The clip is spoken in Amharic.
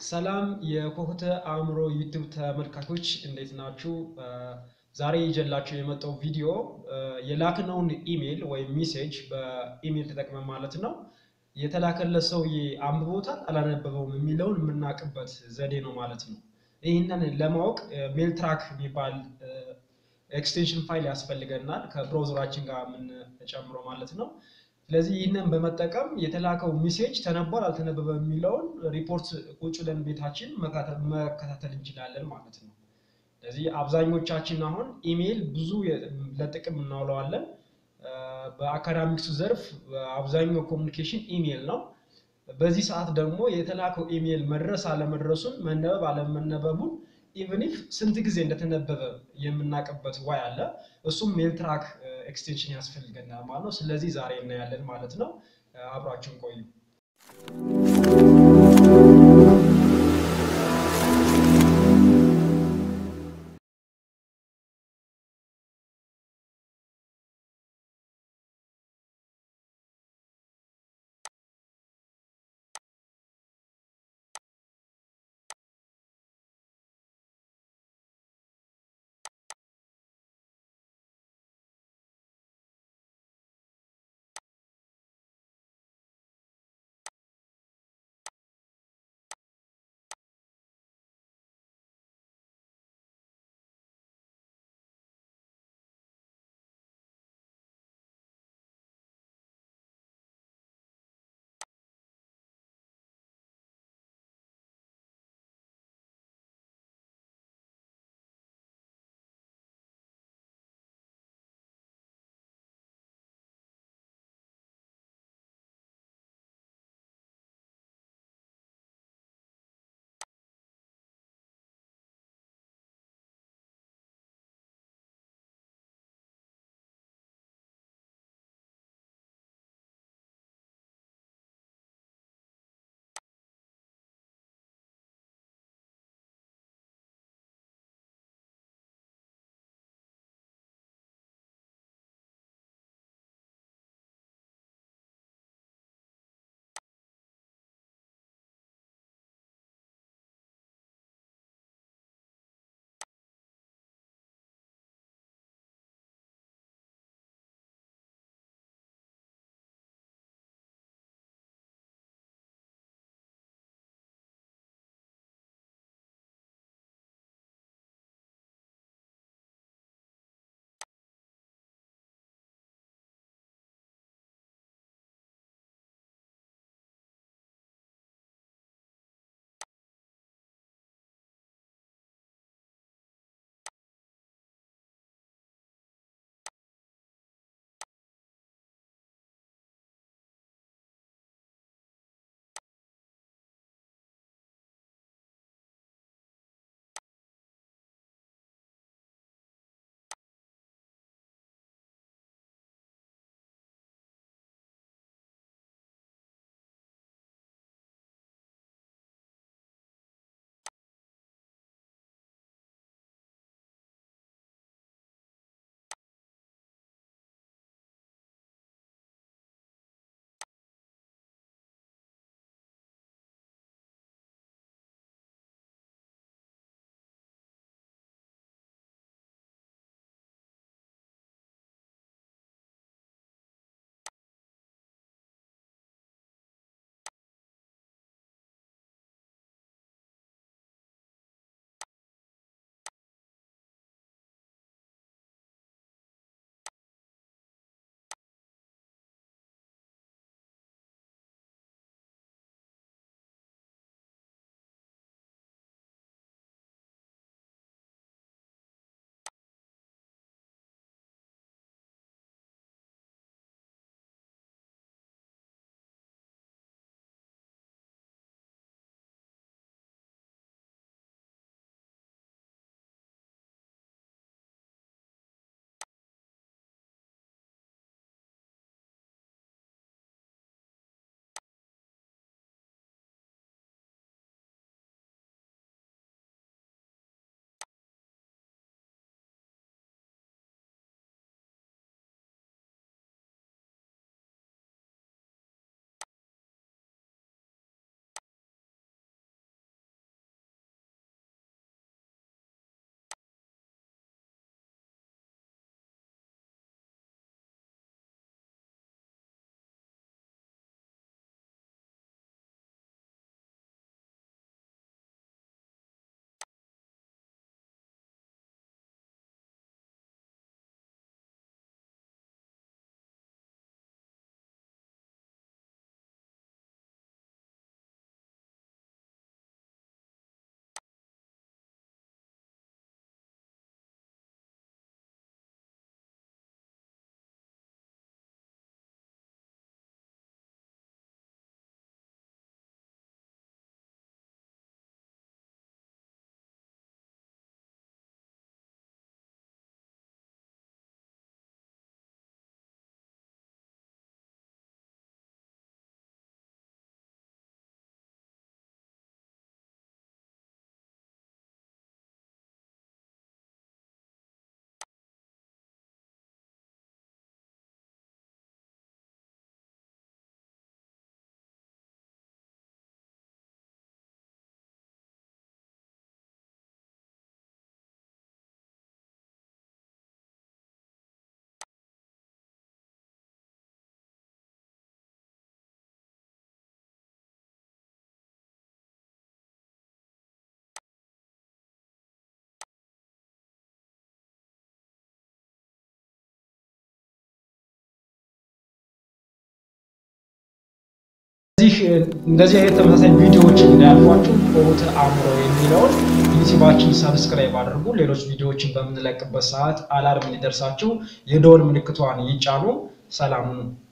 ሰላም የኮህተ አእምሮ ዩቲዩብ ተመልካቾች እንዴት ናችሁ? ዛሬ ይዤላችሁ የመጣው ቪዲዮ የላክነውን ኢሜል ወይም ሜሴጅ በኢሜል ተጠቅመን ማለት ነው የተላከለት ሰውዬ አንብቦታል አላነበበውም የሚለውን የምናውቅበት ዘዴ ነው ማለት ነው። ይህንን ለማወቅ ሜል ትራክ የሚባል ኤክስቴንሽን ፋይል ያስፈልገናል ከብራውዘራችን ጋር የምንጨምረው ማለት ነው። ስለዚህ ይህንን በመጠቀም የተላከው ሜሴጅ ተነቧል አልተነበበም የሚለውን ሪፖርት ቁጭ ብለን ቤታችን መከታተል እንችላለን ማለት ነው። ስለዚህ አብዛኞቻችን አሁን ኢሜይል ብዙ ለጥቅም እናውለዋለን። በአካዳሚክሱ ዘርፍ አብዛኛው ኮሚኒኬሽን ኢሜይል ነው። በዚህ ሰዓት ደግሞ የተላከው ኢሜይል መድረስ አለመድረሱን መነበብ አለመነበቡን ኢቨን ኢፍ ስንት ጊዜ እንደተነበበ የምናውቅበት ዋይ አለ። እሱም ሜል ትራክ ኤክስቴንሽን ያስፈልገናል ማለት ነው። ስለዚህ ዛሬ እናያለን ማለት ነው። አብራችሁን ቆዩ። እንደዚህ አይነት ተመሳሳይ ቪዲዮዎች እንዳያልፏችሁ ኦት አእምሮ የሚለውን ዩቲዩባችን ሰብስክራይብ አድርጉ። ሌሎች ቪዲዮዎችን በምንለቅበት ሰዓት አላርም እንዲደርሳችሁ የደወል ምልክቷን ይጫኑ። ሰላም ሁኑ።